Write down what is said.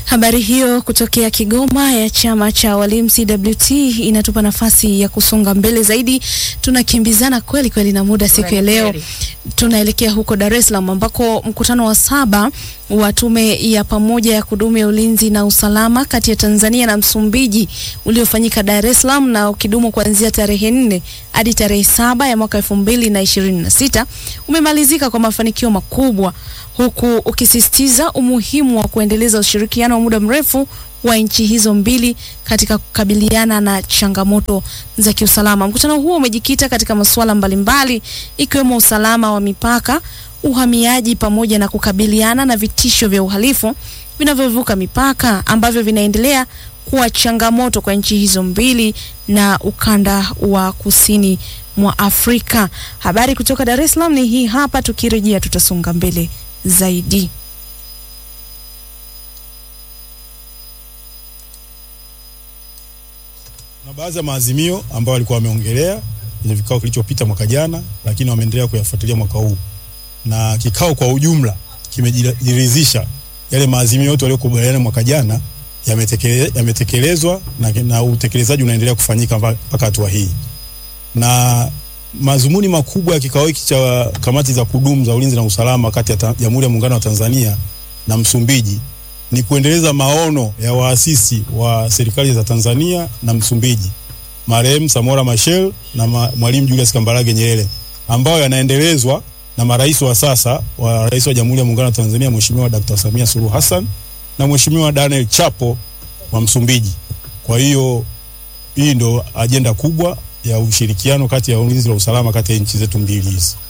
Habari hiyo kutokea Kigoma ya chama cha walimu CWT inatupa nafasi ya kusonga mbele zaidi. Tunakimbizana kweli kweli na muda siku ya leo. Tunaelekea huko Dar es Salaam ambako mkutano wa saba wa tume ya pamoja ya kudumu ya ulinzi na usalama kati ya Tanzania na Msumbiji uliofanyika Dar es Salaam na ukidumu kuanzia tarehe nne hadi tarehe saba ya mwaka elfu mbili na ishirini na sita umemalizika kwa mafanikio makubwa huku ukisisitiza umuhimu wa kuendeleza ushirikiano wa muda mrefu wa nchi hizo mbili katika kukabiliana na changamoto za kiusalama. Mkutano huo umejikita katika masuala mbalimbali ikiwemo usalama wa mipaka, uhamiaji pamoja na kukabiliana na vitisho vya uhalifu vinavyovuka mipaka ambavyo vinaendelea kuwa changamoto kwa nchi hizo mbili na ukanda wa kusini mwa Afrika. Habari kutoka Dar es Salaam ni hii hapa, tukirejea tutasonga mbele zaidi. Kuna baadhi ya maazimio ambayo walikuwa wameongelea kwenye vikao kilichopita mwaka jana, lakini wameendelea kuyafuatilia mwaka huu, na kikao kwa ujumla kimejiridhisha yale maazimio yote waliokubaliana mwaka jana yametekele, yametekelezwa na, na utekelezaji unaendelea kufanyika mpaka hatua hii. Na mazumuni makubwa ya kikao hiki cha kamati za kudumu za ulinzi na usalama kati ya Jamhuri ya Muungano wa Tanzania na Msumbiji ni kuendeleza maono ya waasisi wa serikali za Tanzania na Msumbiji, marehemu Samora Machel na ma, Mwalimu Julius Kambarage Nyerere, ambayo yanaendelezwa na marais wa sasa wa rais wa Jamhuri ya Muungano wa Tanzania Mheshimiwa Dr. Samia Suluhu Hassan na Mheshimiwa Daniel Chapo wa Msumbiji. Kwa hiyo hii ndo ajenda kubwa ya ushirikiano kati ya ulinzi na usalama kati ya nchi zetu mbili hizi.